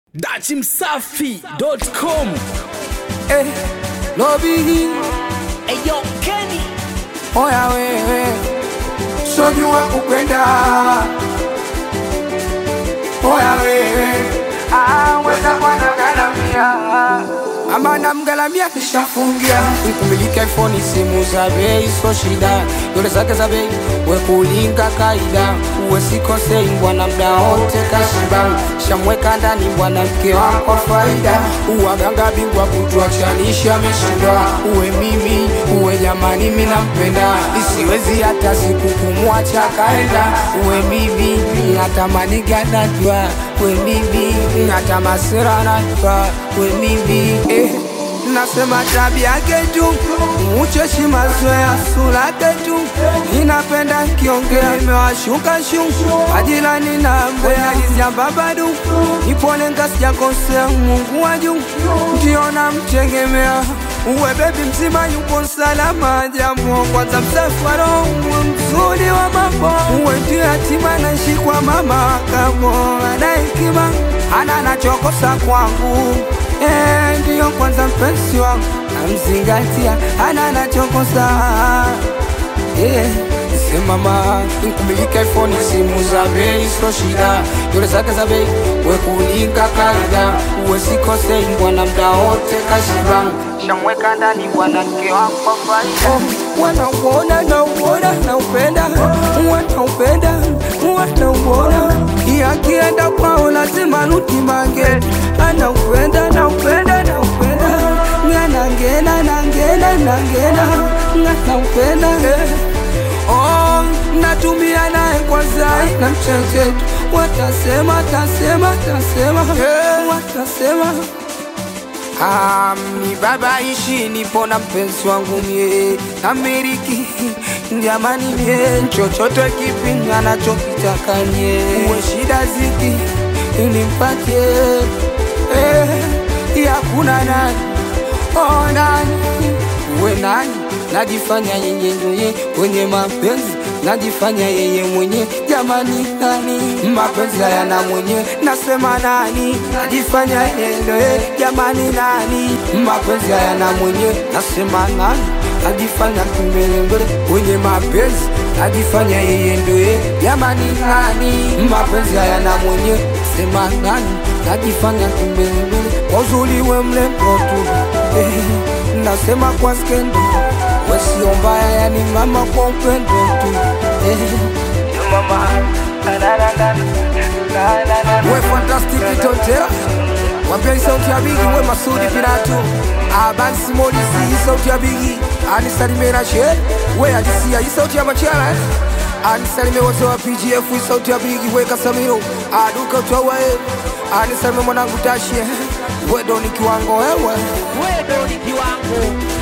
dachimsafi.com Eh, lobi Eyo Kenny oya wewe sojua kupenda oya wewe Ah, weza kwanagalamia ama namgalamia kishafungia kumiliki iphone simu za bei so shida dole zake za bei wekulinga kaida uwe sikosei bwana mda wote kashiba shamweka ndani bwana mke wako faida uwaganga bingwa kutuachanisha ameshindwa uwe mimi uwe jamani mi nampenda isiwezi hata siku kumwacha kaenda uwe mimi natamani ganajwa we mimi hata masira najwa we mimi eh. Nasema tabia yake tu ucheshi mazoea sura yake tu inapenda kiongea imewashuka shu ajilani na mbea izambabadu ipole ngasijakosea Mungu wa juu ndio namtegemea uwe bebi mzima yupo salama jambo kwanza msafara uwe mzuri wa mambo uwe ndio yatima naishi kwa mama kamo ana hekima ana nachokosa kwangu Eh, ndiyo kwanza mpenzi wangu namzingatia ana nachokosa eh, semama nkumilika iphone simu za bei sio shida dole zake za bei wekulinga kaida uwe sikosei bwana mda wote kashiba shamweka ndani bwana mke wako faida wanauona nauona naupenda wanaupenda wanauona yakienda kwao lazima rutimange anaupenda naupenda naupenda nganangena nangena nangena nganaupenda Oh, natumia naye kwa zai na mchechetu watasema tasema tasema watasema Ah, ni baba ishi nipo na mpenzi wangu mie Ameriki jamani mie chochote kipi anachokitaka nye uwe shida ziki nimpatie eh, yakuna nani oh, nani uwe nani najifanya yeye ndoye kwenye mapenzi najifanya yeye mwenye jamani nani mapenzi hayana mwenye nasema nani najifanya yeye ndoye jamani nani mapenzi hayana mwenye nasema nani najifanya kimbelembele kwenye mapenzi najifanya yeye ndoye jamani nani mapenzi hayana mwenye sema nani najifanya kimbelembele kwa uzuri we mlembo tu eh, nasema kwa skendo wesio mbaya yani mama kwa upendo tu eh. mama we fantastic totera wambia hii sauti ya bigi we masudi piratu abansi molisi hii sauti ya bigi anisalimera she we alisia hii sauti ya machara eh. anisalime wote wa pgf hii sauti ya bigi we kasamiro aduka utawae anisalime mwanangu tashie wedo ni kiwango wewe Wedo ni kiwango